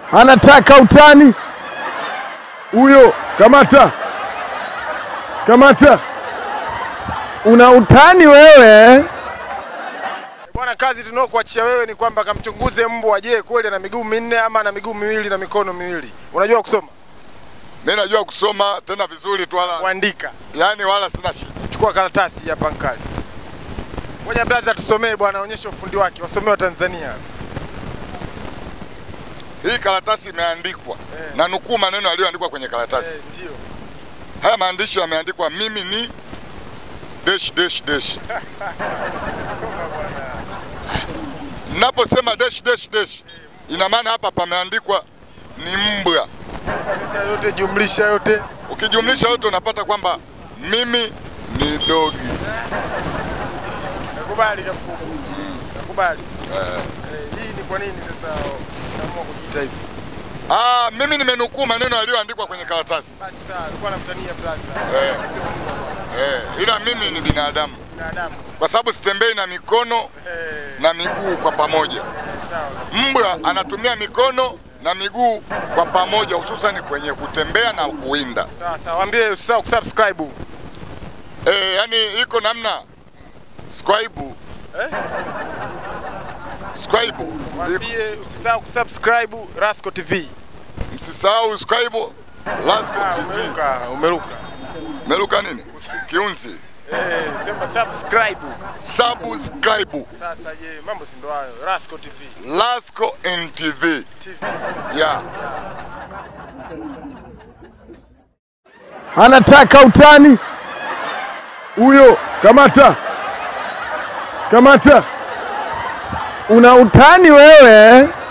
anataka utani huyo. Kamata, kamata, una utani wewe. Bwana, kazi tunaokuachia wewe ni kwamba kamchunguze mbwa, je, kweli ana miguu minne ama ana miguu miwili na mikono miwili? Unajua kusoma? Mimi najua kusoma tena vizuri tu, wala Kuandika. yani wala sina shida. Chukua karatasi hapa nkali. Ngoja blaza tusomee bwana, onyesha ufundi wake, wasomee wa Tanzania. Hii karatasi imeandikwa na nukuu maneno yaliyoandikwa kwenye karatasi. Eh, ndio. Haya maandishi yameandikwa, mimi ni dash dash dash. Soma bwana. Naposema dash dash dash, ina maana hapa pameandikwa ni mbwa. Sasa yote jumlisha yote. Ukijumlisha yote unapata kwamba mimi ni dogi. Nakubali kabisa. Nakubali. Eh, hii ni kwa nini sasa unaamua kujiita hivi? Ah, mimi nimenukuu maneno yaliyoandikwa kwenye karatasi Basi sawa, alikuwa anamtania blaza. Eh. Sio mbwa, eh, ila mimi ni binadamu binadamu. kwa sababu sitembei na mikono Eh, na miguu kwa pamoja. sawa. Mbwa anatumia mikono na miguu kwa pamoja, hususan kwenye kutembea na kuwinda. Sawa sawa, waambie usisahau kusubscribe. Eh, yani iko namna scribe Eh? scribe, iko- Waambie usisahau kusubscribe Rasco TV. msisahau scribe Lasco Ah, TV. umeruka, umeruka. Meruka nini? Kiunzi. Eh, sema subscribe. Subscribe Sasa je, mambo si ndo hayo. Rasco TV. Lasco NTV. TV. Yeah. anataka utani huyo. Kamata, kamata, una utani wewe.